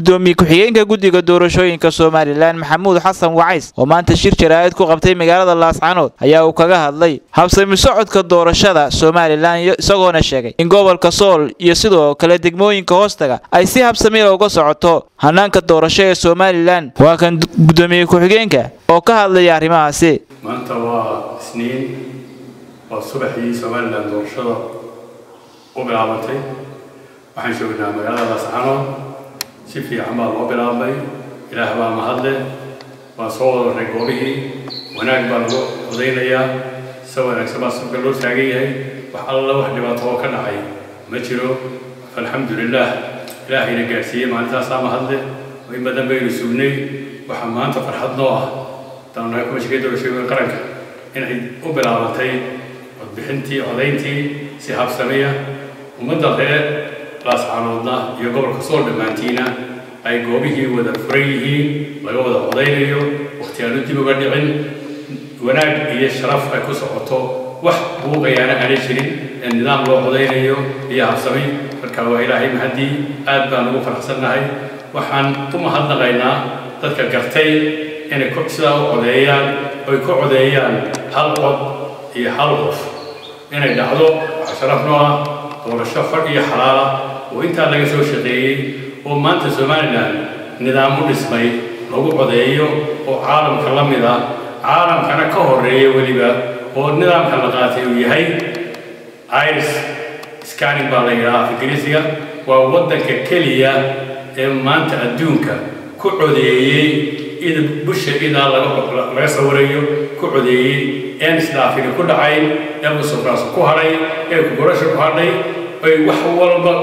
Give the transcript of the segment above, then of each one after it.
gudoomiye ku-xigeenka guddiga doorashooyinka somalilan maxamuud xasan wacays oo maanta shir jaraa'id ku qabtay magaalada laascanood ayaa uu kaga hadlay habsami socodka doorashada somalilan isagoona sheegay in gobolka sool iyo sidoo kale degmooyinka hoostaga ay si habsamiya uga socoto hanaanka doorasho ee somalilan waa kan gudoomiye ku-xigeenka oo ka hadlaya arrimahaasi maanta waa isniin waa subaxii somalilan doorashada u bilaabantay waxaan joognaa magaalada laascanood si fiican baa loo bilaabay ilaah baa mahadle waa soo wadaray goobihii wanaag baa lagu codaynayaa si wanaagsan baa subka loo taagan yahay wax alla wax dhibaato oo ka dhacay ma jiro alxamdulilaah ilaahayna gaadhsiiyey maalintaasaa mahadle oo in badan baynu sugnay waxaa maanta farxad noo ah daanahay kumashigay doorashooyinka qaranka inay u bilaabantay codbixintii codayntii si habsamiya ummadda reer laascanoodna iyo gobolka sool dhammaantiina ay goobihii wada furan yihiin laga wada codaynayo wakhti aanu dib uga dhicin wanaag iyo sharaf ay ku socoto wax buuqayaana aanay jirin ee nidaam loo codaynayo iyo habsami marka waa ilaahay mahaddii aad baan ugu faraxsannahay waxaan u mahadnaqaynaa dadka gartay inay sidaa u codeeyaan oy ku codeeyaan hal cod iyo hal qof inay dhacdo wax sharaf noo ah doorasho fadh iyo xalaala oo intaa laga soo shaqeeyey oo maanta somalilan nidaam u dhismay lagu codeeyo oo caalamka la mid ah caalamkana ka horeeya weliba oo nidaamka la qaatay uu yahay iris scanning baa la yidhaha ingiriisiga waa waddanka keliya ee maanta adduunka ku codeeyey ida busha idaa laga sawirayo ku codeeyey een isdhaafini ku dhacayn ee musuqraas ku hadhay ee kugorasha ku hadhay ay wax walba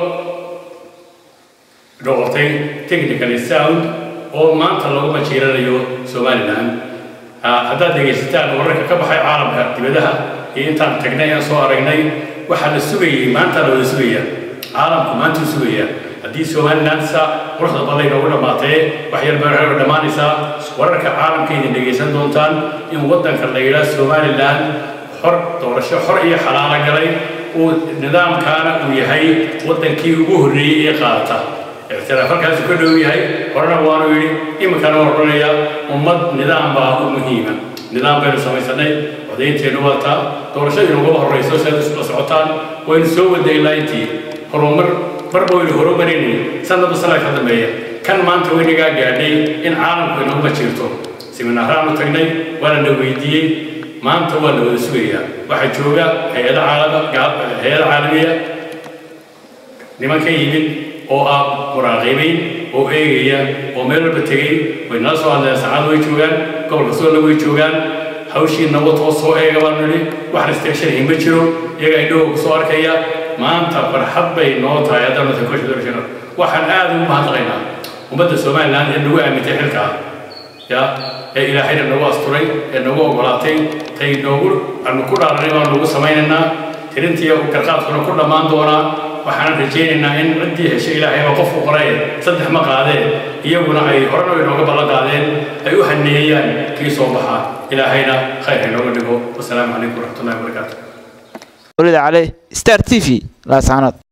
noqotay technically sound oo maanta lagu majiiranayo somalilan haddaad dhegaysataan wararka ka baxay caalamka dibadaha iyo intaan tagnay aan soo aragnay waxaa la sugayay maanta la wada sugaya caalamku maantuu sugaya haddii somalilan saa quruxda badan inoogu dhammaatee wax yar baa waxay dhammaanaysaa wararka caalamka idin dhegaysan doontaan in waddanka la yidhaha somalilan xor doorasho xor iyo xalaalo galay uu nidaamkaana uu yahay waddankii ugu horreeyey ee qaata ictiraaf halkaasu ka dhow yahay horena waanu yidhi iminkana waan odhanaya ummad nidaam baa u muhiima nidaam baynu samaysanay codaynteenu wataa doorashadii naguma horrayso si aad isla socotaan waynu soo waday ilaa intii horumar marba waynu horumarinay sanadba sanad ka dambeeya kan maanta weynagaa gaadhay in caalamku inaguma jirto siminaaraanu tagnay waana la weydiiyey maanta waa la wada sugayaa waxaa jooga hay-ada hay-ada caalamiya niman ka yimid oo ah muraaqibiin oo eegaya oo meel walba tegey way nala soo hadleen saacad way joogaan gobolka soolna way joogaan hawshii nabadoo soo eega baan nidhi wax restrictionhi ma jiro iyaga indhahooga soo arkaya maanta farxad bay noo tahay haddaan nata kosha doorashada waxaan aad ugu mahadnaqaynaa ummadda somaliland ee nagu aamintay xilkaa ya ee ilaahayna nagu asturay ee nagu ogolaatay tay noogu aanu ku dhaaranay baan nagu samaynaynaa tirintii garqaadkuna ku dhammaan doonaa waxaan rajaynaynaa in ciddii heshay ilaahayba qofku qoray saddex ma qaadeen iyaguna ay horena inooga ballan qaadeen ay u haneeyaan kii soo baxaa ilaahayna khayr inooga dhigo wasalaamu calaykum waraxmatullahi wabarakaatu ولد عليه ستار تي في لا سعنات